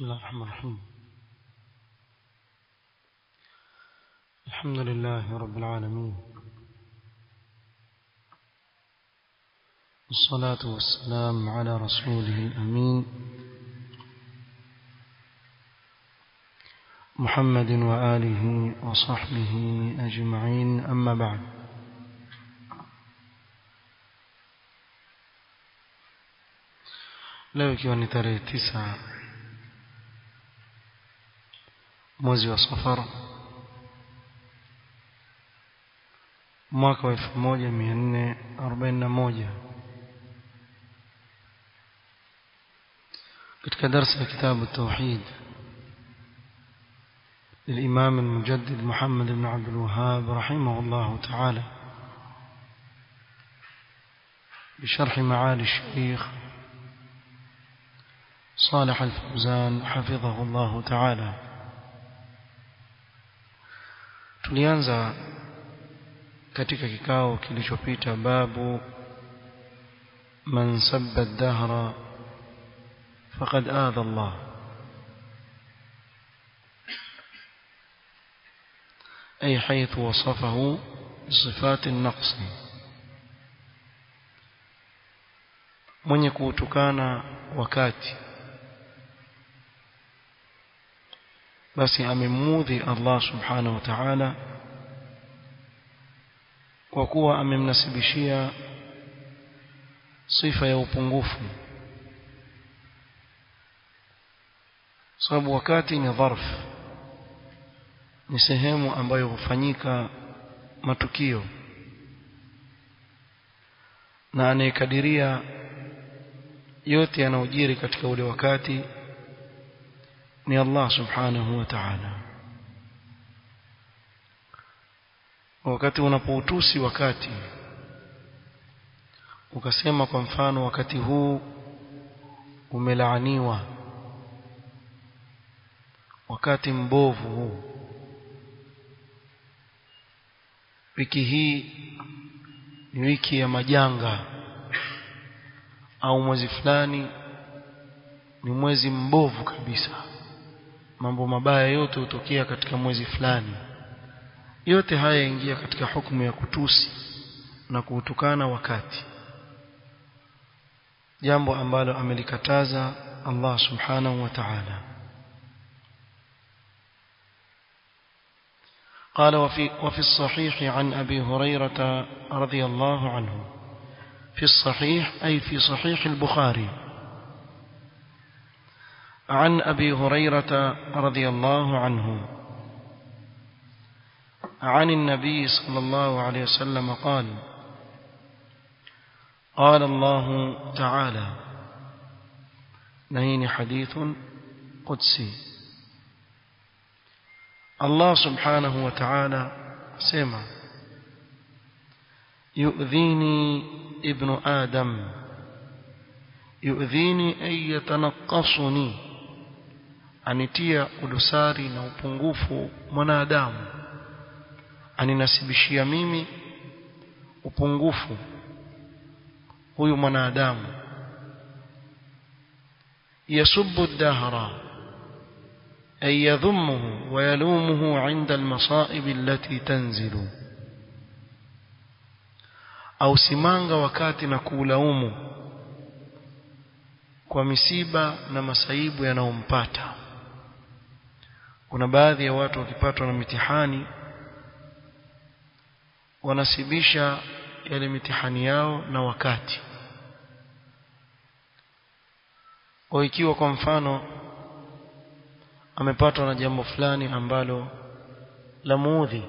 بسم الله الرحمن الرحيم الحمد لله رب العالمين والصلاة والسلام على رسوله الأمين محمد وآله وصحبه أجمعين أما بعد leo ikiwa ni tarehe tisa mwezi wa safar mwaka wa elfu moja mia nne arobaini na moja katika darsa ya kitabu tauhid للإمام المجدد محمد بن عبد الوهاب رحمه الله تعالى بشرح معالي الشيخ صالح الفوزان حفظه الله تعالى tulianza katika kikao kilichopita babu man sabba ad-dahra faqad adha Allah أي حيث وصفه بصفات النقص mwenye kuutukana wakati basi amemudhi Allah subhanahu wa ta'ala kwa kuwa amemnasibishia sifa ya upungufu sababu wakati ni dharf ni sehemu ambayo hufanyika matukio na anayekadiria yote yanayojiri katika ule wakati ni Allah subhanahu wa ta'ala wakati unapoutusi wakati ukasema kwa mfano wakati huu umelaaniwa wakati mbovu huu wiki hii ni wiki ya majanga au mwezi fulani ni mwezi mbovu kabisa mambo mabaya yote hutokea katika mwezi fulani yote haya yaingia katika hukumu ya kutusi na kuutukana wakati jambo ambalo amelikataza Allah subhanahu wa ta'ala قال وفي, وفي الصحيح عن أبي هريرة رضي الله عنه في الصحيح أي في صحيح البخاري عن أبي هريرة رضي الله عنه عن النبي صلى الله عليه وسلم قال قال الله تعالى نهين حديث قدسي الله سبحانه وتعالى سمع يؤذيني ابن آدم يؤذيني أن يتنقصني anitia udosari na upungufu mwanadamu aninasibishia mimi upungufu huyu mwanadamu yasubbu ad-dahra ay yadhumuhu wa yalumuhu 'inda al-masa'ib allati tanzilu au simanga wakati na kuulaumu kwa misiba na masaibu yanayompata kuna baadhi ya watu wakipatwa na mitihani wanasibisha yale mitihani yao na wakati au ikiwa kwa mfano amepatwa na jambo fulani ambalo la muudhi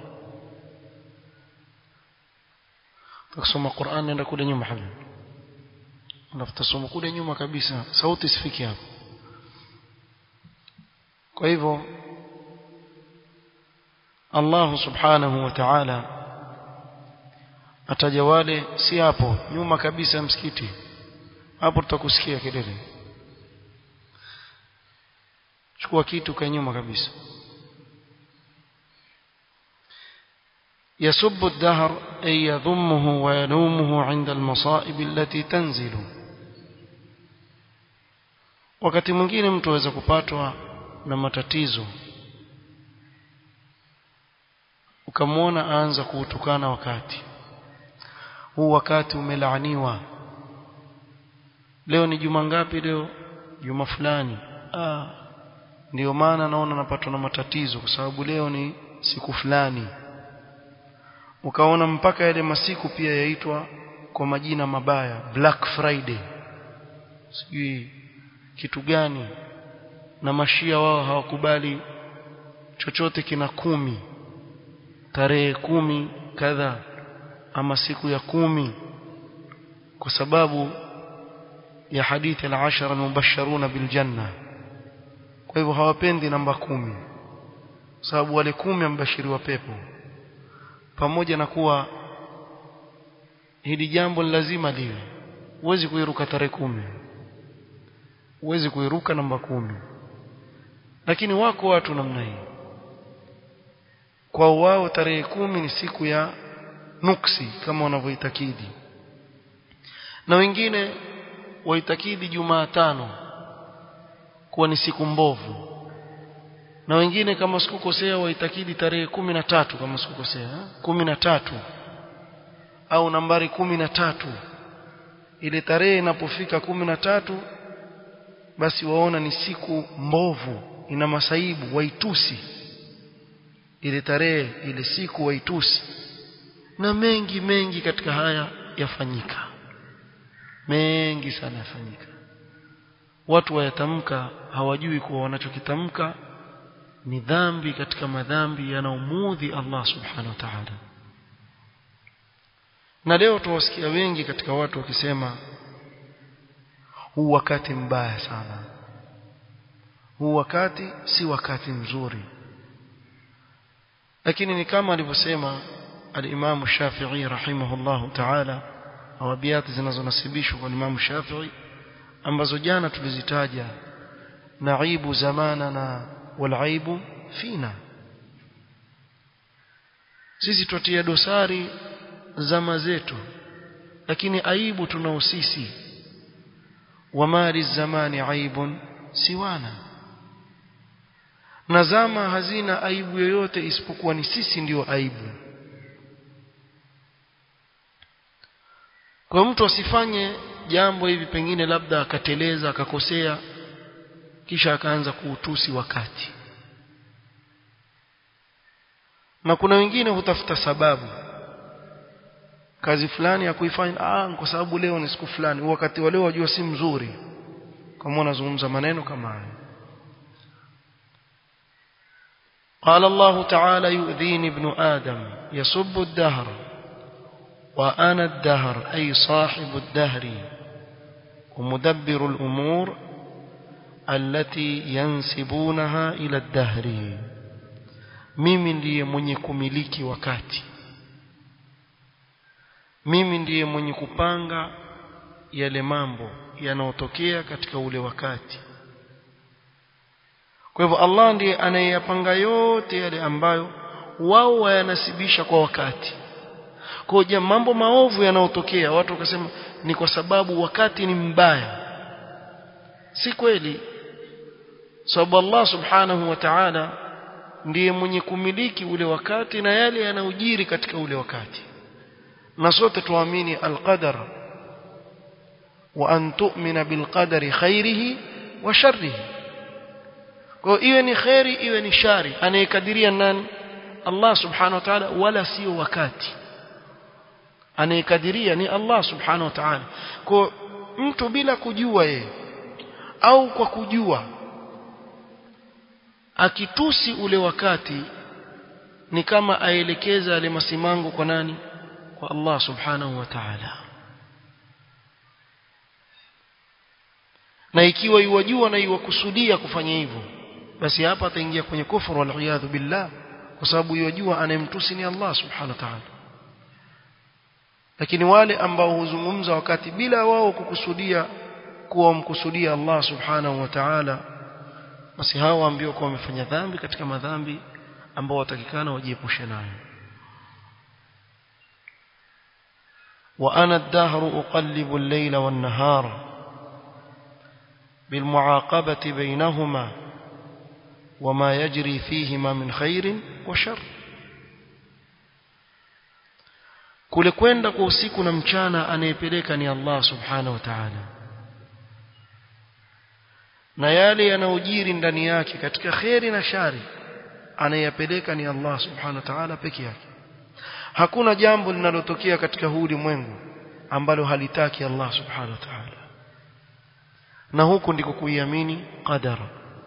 tukisoma Qur'an nenda kule nyuma habibi unafutasoma kule nyuma kabisa sauti sifiki hapo kwa hivyo Allah subhanahu wa ta'ala ataja wale si hapo nyuma kabisa msikiti hapo tutakusikia kelele chukua kitu kwa nyuma kabisa يسب الدهر أي يذمه ويلومه عند المصائب التي تنزل wakati mwingine mtu aweza kupatwa na matatizo ukamwona aanza kuutukana wakati huu wakati umelaaniwa leo ni juma ngapi leo juma fulani ah ndio maana naona napatwa na matatizo kwa sababu leo ni siku fulani ukaona mpaka yale masiku pia yaitwa kwa majina mabaya Black Friday sijui kitu gani na mashia wao hawakubali chochote kina kumi tarehe kumi kadha ama siku ya kumi kwa sababu ya hadithi al-ashara al-mubashsharuna bil janna kwa hivyo hawapendi namba kumi sababu wale kumi ambashiriwa pepo pamoja na kuwa hili jambo lazima liwe huwezi kuiruka tarehe kumi huwezi kuiruka namba kumi lakini wako watu namna hii kwa wao tarehe kumi ni siku ya nuksi kama wanavyoitakidi na wengine waitakidi Jumatano kuwa ni siku mbovu na wengine kama sikukosea waitakidi tarehe kumi na tatu kama sikukosea kumi na tatu au nambari kumi na tatu ile tarehe inapofika kumi na tatu basi waona ni siku mbovu ina masaibu waitusi ile tarehe ile siku waitusi na mengi mengi katika haya yafanyika mengi sana yafanyika watu wayatamka hawajui kuwa wanachokitamka ni dhambi katika madhambi yanaumudhi Allah subhanahu wa ta'ala na leo tuwasikia wengi katika watu wakisema huu wakati mbaya sana huu wakati si wakati mzuri lakini ni kama alivyosema al-Imam Shafi'i rahimahullahu ta'ala au abiyati zinazonasibishwa kwa Imam Shafi'i ambazo jana tulizitaja naibu zamanana walaibu fina sisi tutia dosari zama zetu lakini aibu tunao sisi wamali zamani aibun siwana na zama hazina aibu yoyote isipokuwa ni sisi ndiyo aibu kwa mtu asifanye jambo hivi pengine labda akateleza akakosea kisha akaanza kuutusi wakati na kuna wengine hutafuta sababu kazi fulani ya kuifanya ah kwa sababu leo ni siku fulani wakati wa leo wajua si mzuri kama unazungumza maneno kama hayo قال الله تعالى يؤذيني ابن آدم يسب الدهر وأنا الدهر أي صاحب الدهر ومدبر الأمور التي ينسبونها إلى الدهر mimi ndiye mwenye kumiliki wakati mimi ndiye mwenye kupanga yale mambo yanayotokea katika ule wakati kwa hivyo Allah ndiye anayeyapanga yote yale ambayo wao wayanasibisha kwa wakati kwa hiyo mambo maovu yanayotokea watu wakasema ni kwa sababu wakati ni mbaya si kweli sababu Allah subhanahu wa ta'ala ndiye mwenye kumiliki ule wakati na yale yanayojiri katika ule wakati na sote tuamini alqadar wa an tu'mina bilqadari khairihi wa sharrihi kwa iwe ni khairi iwe ni shari anayekadiria nani Allah subhanahu wa ta'ala wala sio wakati anayekadiria ni Allah subhanahu wa ta'ala kwa mtu bila kujua yeye au kwa kujua akitusi ule wakati ni kama aelekeza yale masimango kwa nani kwa Allah subhanahu wa ta'ala na ikiwa iwajua na iwakusudia kufanya hivyo basi hapa ataingia kwenye kufuru wal billah kwa sababu iwajua anayemtusi ni Allah subhanahu wa ta'ala lakini wale ambao huzungumza wakati bila wao kukusudia kuwa wamkusudia Allah subhanahu wa ta'ala basi hao waambiwa kuwa wamefanya dhambi katika madhambi ambao watakikana wajiepushe nayo wa ana ad-dahru uqallibu al-layla wan-nahara بالمعاقبة بينهما وما يجري فيهما من خير وشر kule kwenda kwa usiku na mchana anayepeleka ni Allah subhanahu wa ta'ala na yale yanayojiri ndani yake katika kheri na shari anayepeleka ni Allah subhanahu wa ta'ala peke yake hakuna jambo linalotokea katika huu ulimwengu ambalo halitaki Allah subhanahu wa ta'ala na huku ndiko kuiamini qadara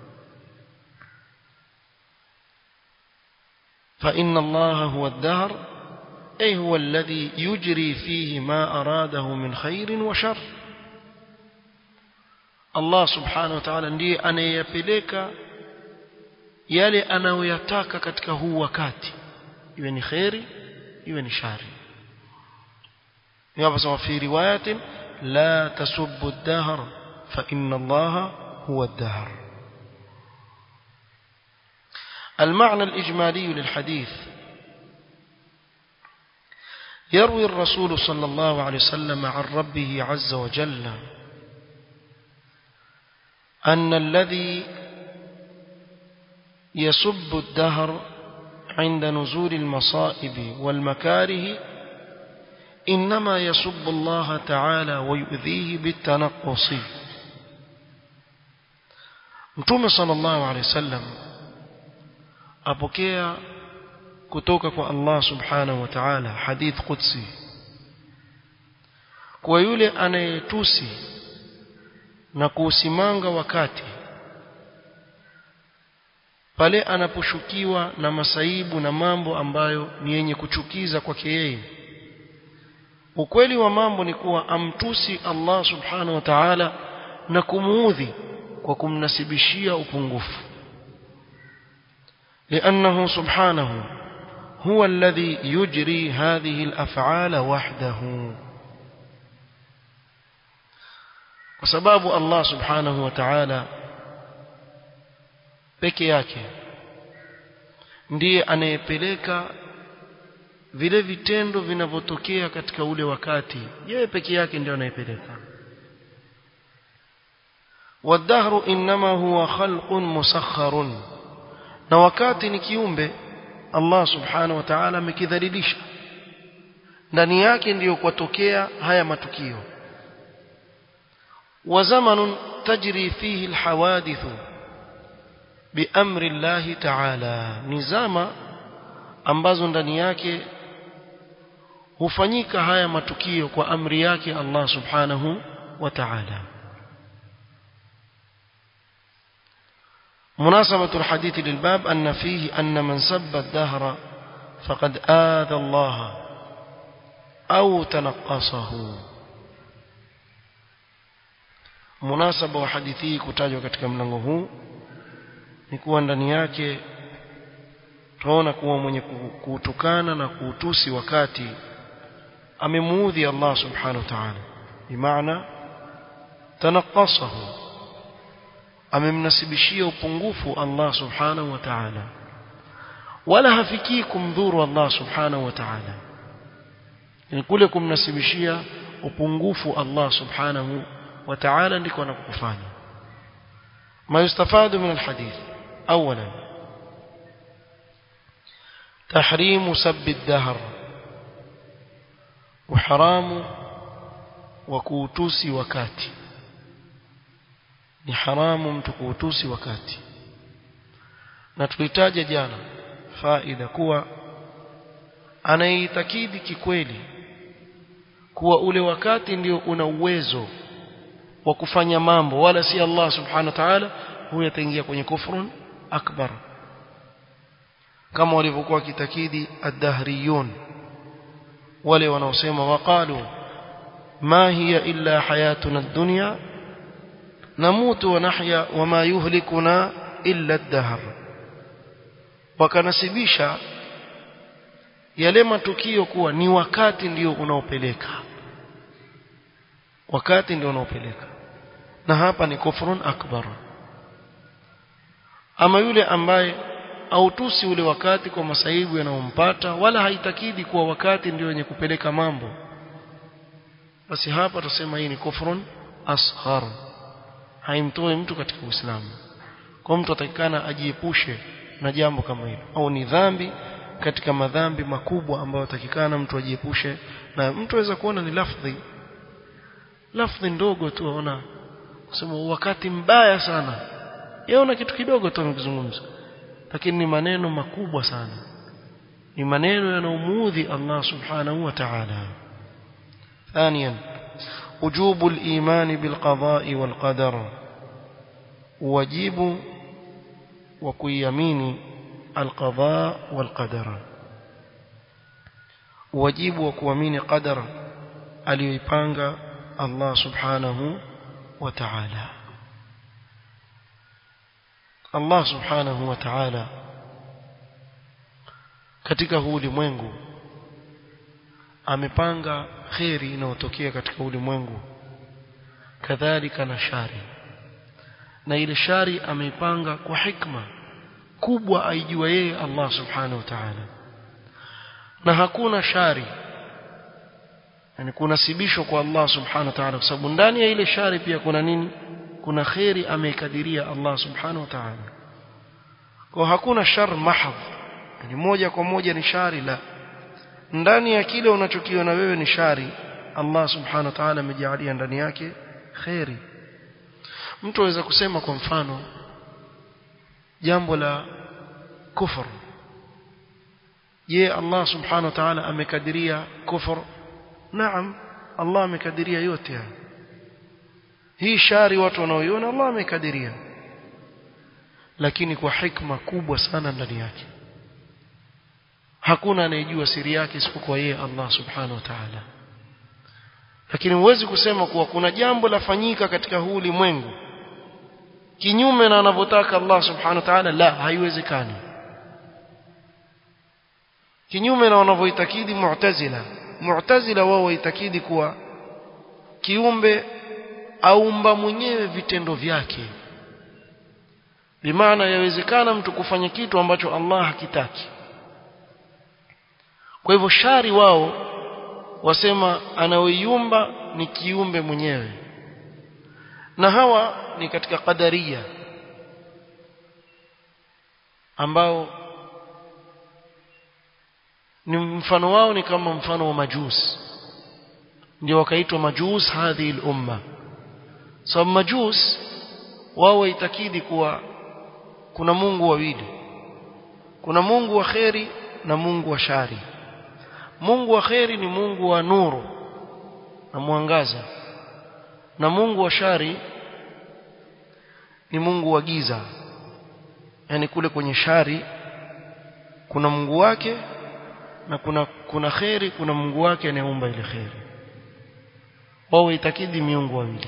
فإن الله هو الدهر أي هو الذي يجري فيه ما أراده من خير وشر Allah subhanahu wa ta'ala ndiye anayeyapeleka yale anayoyataka katika huu wakati iwe ni khairi iwe ni shari hapa sema fi riwayatin la tasubbu ad-dahr fa inna Allah huwa ad-dahr المعنى الإجمالي للحديث يروي الرسول صلى الله عليه وسلم عن ربه عز وجل أن الذي يسب الدهر عند نزول المصائب والمكاره إنما يسب الله تعالى ويؤذيه بالتنقص متوم صلى الله عليه وسلم أبكي كتوكك الله سبحانه وتعالى حديث قدسي ويولي أنا يتوسي na kuusimanga wakati pale anaposhukiwa na masaibu na mambo ambayo ni yenye kuchukiza kwake yeye ukweli wa mambo ni kuwa amtusi Allah subhanahu wa ta'ala na kumuudhi kwa kumnasibishia upungufu لأنه سبحانه هو الذي يجري هذه الأفعال وحده kwa sababu Allah subhanahu wa ta'ala peke yake ndiye anayepeleka vile vitendo vinavyotokea katika ule wakati yeye peke yake ndiye anayepeleka والدهر انما هو خلق مسخر na wakati ni kiumbe Allah subhanahu wa ta'ala amekidhalilisha ndani yake ndiyo kwatokea haya matukio وزمن تجري فيه الحوادث بأمر الله تعالى نزama ambazo ndani yake hufanyika haya matukio kwa amri yake Allah subhanahu wa ta'ala مناسبة الحديث للباب أن فيه أن من سب الدهر فقد آذى الله أو تنقصه munasaba wa hadithi hii kutajwa katika mlango huu ni kuwa ndani yake tunaona kuwa mwenye kuutukana na kuutusi wakati amemuudhi Allah subhanahu wa ta'ala bimaana tanaqasahu amemnasibishia upungufu Allah subhanahu wa ta'ala wala hafikii kumdhuru Allah subhanahu wa ta'ala ni kule kumnasibishia upungufu Allah subhanahu وتعالى ndiko anakufanya ما يستفاد من الحديث اولا تحريم سب الدهر وحرام وكوتوسي wakati ni haramu mtu kuutusi wakati na tulitaja jana faida kuwa anaitakidi kikweli kuwa ule wakati ndio una uwezo wa kufanya mambo wala si Allah subhanahu wa ta'ala huyo ataingia kwenye kufrun akbar kama walivyokuwa kitakidi ad-dahriyun wale wanaosema waqalu ma hiya illa hayatuna ad-dunya namutu wa nahya wama yuhlikuna illa ad-dahr wakanasibisha yale matukio kuwa ni wakati ndio unaopeleka wakati ndio unaopeleka na hapa ni kufrun akbar ama yule ambaye autusi ule wakati kwa masaibu yanayompata wala haitakidi kuwa wakati ndio wenye kupeleka mambo basi hapa tusema hii ni kufrun asghar haimtoi mtu katika Uislamu kwa mtu atakikana ajiepushe na jambo kama hilo au ni dhambi katika madhambi makubwa ambayo atakikana mtu ajiepushe na mtu aweza kuona ni lafdhi lafdhi ndogo tu aona kusema wakati mbaya sana yaona kitu kidogo tu amekizungumza lakini ni maneno makubwa sana ni maneno yanayomuudhi Allah subhanahu wa ta'ala ثانيا وجوب الإيمان بالقضاء والقدر واجب وكيمين القضاء والقدر واجب وكيمين قدر aliyoipanga Allah subhanahu wa ta'ala Allah subhanahu wa ta'ala katika huu ulimwengu amepanga kheri inayotokea katika ulimwengu kadhalika na shari na ile shari ameipanga kwa hikma kubwa aijua yeye Allah subhanahu wa ta'ala na hakuna shari yani kunasibishwa kwa Allah subhanahu wa ta'ala kwa sababu ndani ya ile shari pia kuna nini kuna kheri ameikadiria Allah subhanahu wa ta'ala kwa hakuna shar mahadh yani moja kwa moja ni shari la ndani ya kile unachokiona wewe ni shari Allah subhanahu wa ta'ala amejalia ndani yake kheri mtu aweza kusema kwa mfano jambo la kufur je Allah subhanahu wa ta'ala amekadiria kufur naam Allah amekadiria yote haya hii shari watu wanaoiona Allah amekadiria lakini kwa hikma kubwa sana ndani yake hakuna anayejua siri yake isipokuwa yeye Allah subhanahu wa ta'ala lakini huwezi kusema kuwa kuna jambo lafanyika katika huu ulimwengu kinyume na anavyotaka Allah subhanahu wa ta'ala la haiwezekani kinyume na wanavyoitakidi mu'tazila mu'tazila wao waitakidi kuwa kiumbe aumba mwenyewe vitendo vyake bimaana yawezekana mtu kufanya kitu ambacho Allah hakitaki kwa hivyo shari wao wasema anaoiumba ni kiumbe mwenyewe na hawa ni katika qadaria ambao ni mfano wao ni kama mfano wa majus ndio wakaitwa majus hadhi al-umma sababu so, majus wao waitakidi kuwa kuna Mungu wawili kuna Mungu wa kheri na Mungu wa shari Mungu wa kheri ni Mungu wa nuru na mwangaza na Mungu wa shari ni Mungu wa giza yani kule kwenye shari kuna Mungu wake na kuna kuna kheri kuna Mungu wake anayeumba ile kheri wao itakidi miungu wawili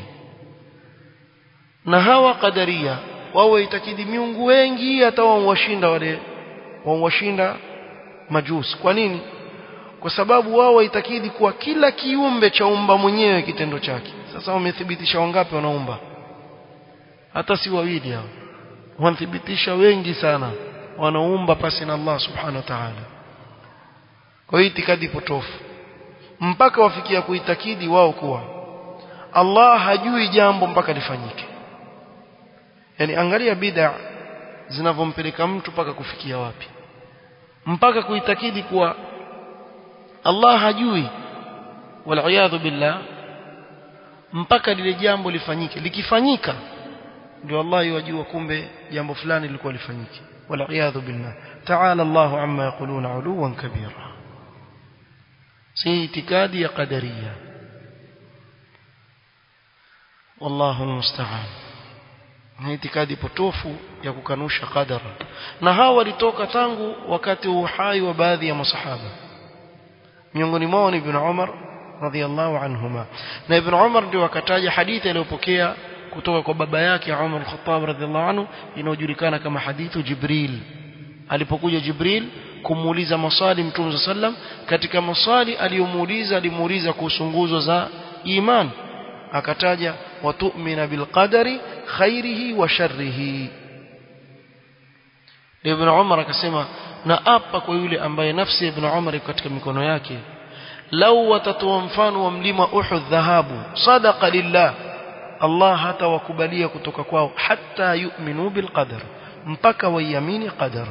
na hawa kadaria wao itakidi miungu wengi hata wawashinda wale wawashinda majusi kwa nini kwa sababu wao waitakidi kuwa kila kiumbe cha umba mwenyewe kitendo chake sasa wamethibitisha wangapi wanaumba hata si wawili hao wanathibitisha wengi sana wanaumba pasi na Allah subhanahu wa ta'ala kwa hiyo itikadi potofu mpaka wafikia kuitakidi wao kuwa Allah hajui jambo mpaka lifanyike yani angalia bid'a zinavompeleka mtu mpaka kufikia wapi mpaka kuitakidi kuwa Allah hajui wal billah mpaka lile jambo lifanyike likifanyika ndio Allah yajua kumbe jambo fulani lilikuwa lifanyike wal billah ta'ala Allah amma yaquluna uluwan kabira si itikadi ya qadariya wallahu almusta'an ni itikadi potofu ya kukanusha qadara na hawa walitoka tangu wakati wa uhai wa baadhi ya masahaba miongoni mwao ni ibn Umar radhiallahu anhuma na ibn Umar ndio akataja hadithi aliyopokea kutoka kwa baba yake Umar al-Khattab radhiallahu anhu inayojulikana kama hadithu Jibril alipokuja Jibril kumuuliza maswali Mtume sallam katika maswali aliyomuuliza alimuuliza kuhusu nguzo za iman akataja watu'mina bilqadari khairihi wa sharrihi Ibn Umar akasema na apa kwa yule ambaye nafsi ya Ibn Umar iko katika mikono yake lau watatoa mfano wa mlima Uhud dhahabu sadaqa lillah Allah hata wakubalia kutoka kwao hata yu'minu bil qadar mpaka waiamini qadar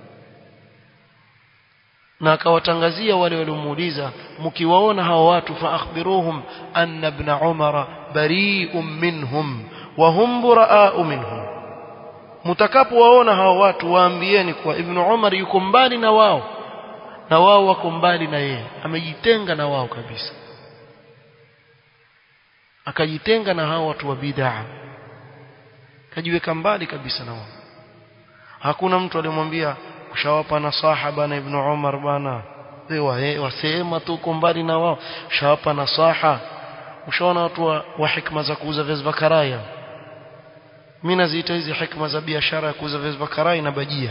na akawatangazia wale waliomuuliza mkiwaona hao watu fa akhbiruhum anna ibn umara bari'un minhum wa hum buraa'u minhum mtakapowaona hao watu waambieni kuwa ibn umar yuko mbali na wao na wao wako mbali na yeye amejitenga na wao kabisa akajitenga na hao watu wa bid'a kajiweka mbali kabisa na wao hakuna mtu aliyemwambia ushawapa nasaha bana ibn Umar bana wewe wasema tu uko mbali na wao ushawapa nasaha ushaona watu wa, wa hikma za kuuza viazi vya karaya mimi naziita hizi hikma za biashara ya kuuza viazi vya karaya na bajia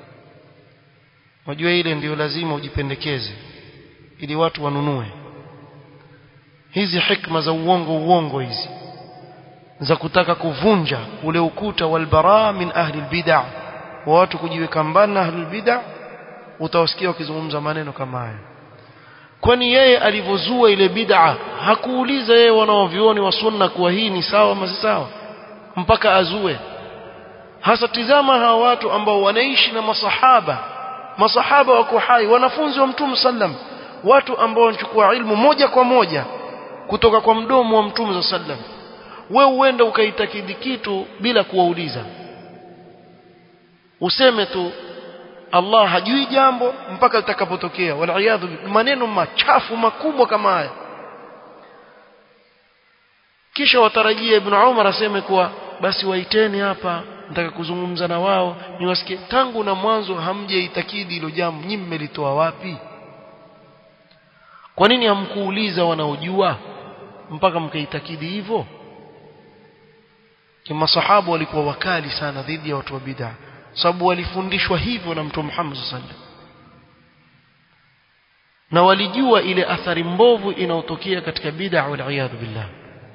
Wajua ile ndio lazima ujipendekeze ili watu wanunue hizi hikma za uongo uongo hizi za kutaka kuvunja ule ukuta walbara min ahli albid'ah wa watu kujiweka mbali na ahli albid'ah utawasikia wakizungumza maneno kama haya kwani yeye alivyozua ile bid'a hakuuliza yeye wanaovioni wa sunna kuwa hii ni sawa ama si sawa mpaka azue hasa tizama hawa watu ambao wanaishi na masahaba masahaba wako hai wanafunzi wa mtume sallam watu ambao wanachukua ilmu moja kwa moja kutoka kwa mdomo wa mtume sallam wewe uende ukaitakidi kitu bila kuwauliza useme tu Allah hajui jambo mpaka litakapotokea wal maneno machafu makubwa kama haya kisha watarajia ibn Umar aseme kuwa basi waiteni hapa nataka kuzungumza na wao niwasikie tangu na mwanzo hamjaitakidi hilo jambo nyinyi mmelitoa wapi kwa nini hamkuuliza wanaojua mpaka mkaitakidi hivyo kimasahaba walikuwa wakali sana dhidi ya watu wa bid'a sababu walifundishwa hivyo na mtume Muhammad sallallahu alaihi wasallam na walijua ile athari mbovu inayotokea katika bid'a wal iyad billah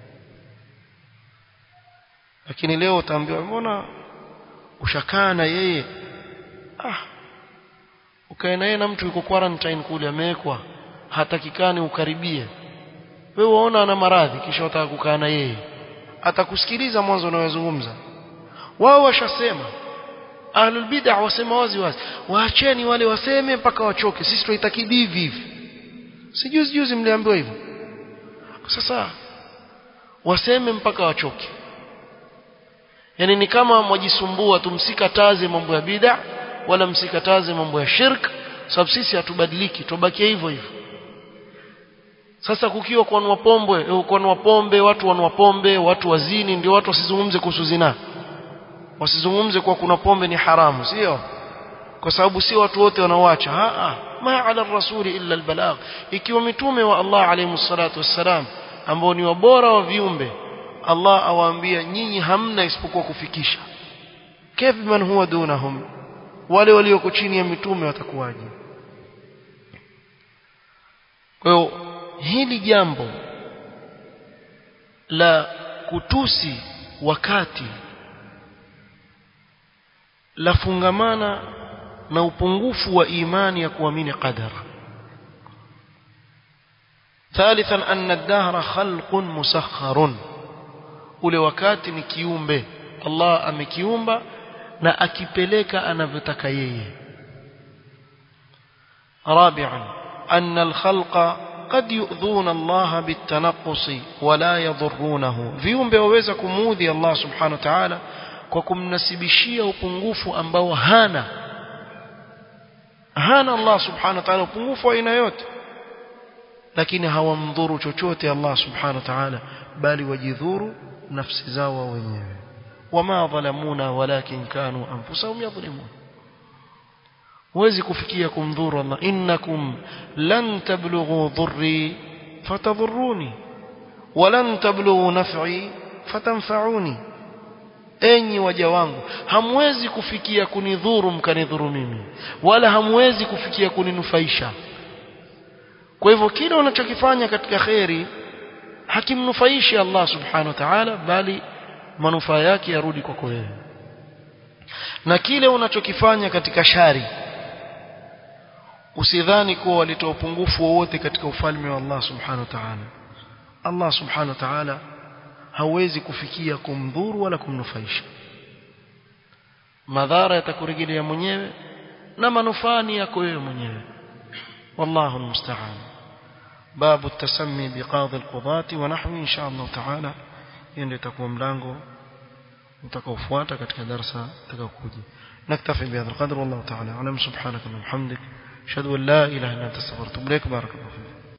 lakini leo utaambiwa mbona ushakaa na yeye ah ukae na yeye na mtu yuko quarantine kule amewekwa hatakikani ukaribie wewe waona ana maradhi kisha wataka kukaa na yeye atakusikiliza mwanzo unayozungumza wao washasema ahlul bid'ah wasema wazi wazi waacheni wale waseme mpaka wachoke sisi tunaitakidi hivi hivi sijuzi juzi mliambiwa hivyo sasa waseme mpaka wachoke yani ni kama mwajisumbua tumsikataze mambo ya bid'a wala msikataze mambo ya shirk sababu sisi hatubadiliki tubakie hivyo hivyo sasa kukiwa kwa pombe kwa pombe watu wanwa pombe watu wazini ndio watu wasizungumze kuhusu zina wasizungumze kwa kuna pombe ni haramu sio kwa sababu si watu wote wanaoacha a ma ala rasuli illa albalagh ikiwa mitume wa Allah alayhi salatu wassalam ambao ni wabora wa viumbe Allah awaambia nyinyi hamna isipokuwa kufikisha kaifa man huwa dunahum wale walioko chini ya mitume watakuwaje kwa hiyo hili jambo la kutusi wakati lafungamana na upungufu wa imani ya kuamini qadar ثالثا أن الدهر خلق مسخر ule wakati ni kiumbe Allah amekiumba na akipeleka anavyotaka yeye رابعا أن الخلق قد يؤذون الله بالتنقص ولا يضرونه viumbe waweza kumuudhi Allah subhanahu wa ta'ala kwa kumnasibishia upungufu ambao hana hana Allah subhanahu wa ta'ala upungufu wa aina yote lakini hawamdhuru chochote Allah subhanahu wa ta'ala bali wajidhuru nafsi zao wenyewe wama dhalamuna walakin kanu anfusahum yadhlimun huwezi kufikia kumdhuru Allah innakum lan tablughu dhurri fatadhurruni walan tablughu naf'i fatanfa'uni enyi waja wangu hamwezi kufikia kunidhuru mkanidhuru mimi wala hamwezi kufikia kuninufaisha kwa hivyo kile unachokifanya katika khairi hakimnufaishi Allah subhanahu wa ta'ala bali manufaa yake yarudi kwako wewe na kile unachokifanya katika shari usidhani kuwa walitoa upungufu wowote katika ufalme wa Allah subhanahu wa ta'ala Allah subhanahu wa ta'ala hauwezi kufikia kumdhuru wala kumnufaisha madhara yatakurejelea mwenyewe na manufaa ni yako wewe mwenyewe wallahu almusta'an babu التسمي بقاضي القضاة ونحوه إن شاء الله تعالى ndio itakuwa mlango utakaofuata katika darasa utakaokuja نكتفي بهذا القدر والله تعالى أعلم سبحانك اللهم وبحمدك أشهد أن لا إله إلا أنت استغفرك وأتوب إليك بارك الله فيك